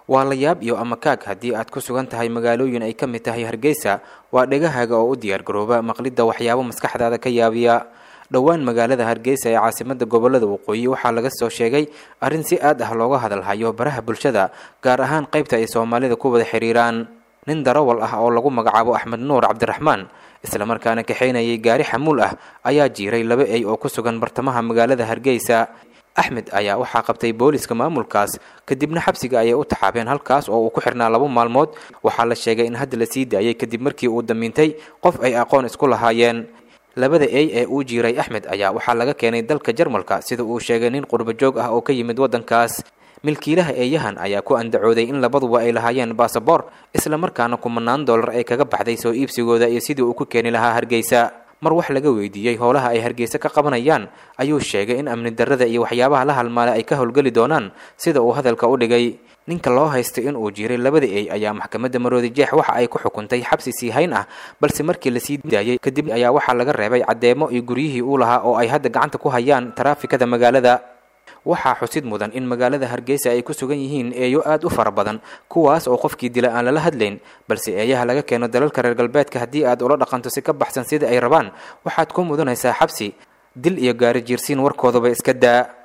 waa la yaab iyo amakaag haddii aad ku sugan tahay magaalooyin ay ka mid tahay hargeysa waa dhegahaaga oo u diyaargarooba maqlidda waxyaabo maskaxdaada ka yaabiya dhowaan magaalada hargeysa ee caasimada gobolada waqooyi waxaa laga soo sheegay arrin si aad ah looga hadalhayo baraha bulshada gaar ahaan qaybta ay soomaalida ku wada xiriiraan nin darawal ah oo lagu magacaabo axmed nuur cabdiraxmaan islamarkaana kaxaynayay gaari xamuul ah ayaa jiiray laba ey oo ku sugan bartamaha magaalada hargeysa axmed ayaa waxaa qabtay booliska maamulkaas kadibna xabsiga ayay u taxaabeen halkaas oo uu ku xirnaa labo maalmood waxaa la sheegay in hadda la sii daayay kadib markii uu damiintay qof ay aqoon isku lahaayeen labada ey ee uu jiiray axmed ayaa waxaa laga keenay dalka jarmalka sida uu sheegay nin qurbo joog ah oo ka yimid waddankaas milkiilaha eeyahan ayaa ku andacooday in labaduba ay lahaayeen basaboor islamarkaana kumanaan dollar ay kaga baxday soo iibsigooda iyo sidii uu ku keeni lahaa hargeysa mar wax laga weydiiyey howlaha ay hargeysa ka qabanayaan ayuu sheegay in amni darrada iyo waxyaabaha la halmaalay ay ka howlgeli doonaan sida uu hadalka u dhigay ninka loo haystay in uu jiray labada ey ayaa maxkamadda maroodi jeex waxa ay ku xukuntay xabsi sii hayn ah balse markii lasii daayey kadib ayaa waxaa laga reebay caddeemo iyo guryihii uu lahaa oo ay hadda gacanta ku hayaan taraafikada magaalada waxaa xusid mudan in magaalada hargeysa ay ku sugan yihiin eeyo aad u fara badan kuwaas oo qofkii dila aan lala hadlayn balse eeyaha laga keeno dalalka reer galbeedka haddii aad ula dhaqanto si ka baxsan sida ay rabaan waxaad ku mudanaysaa xabsi dil iyo gaari jiirsiin warkoodaba iska daa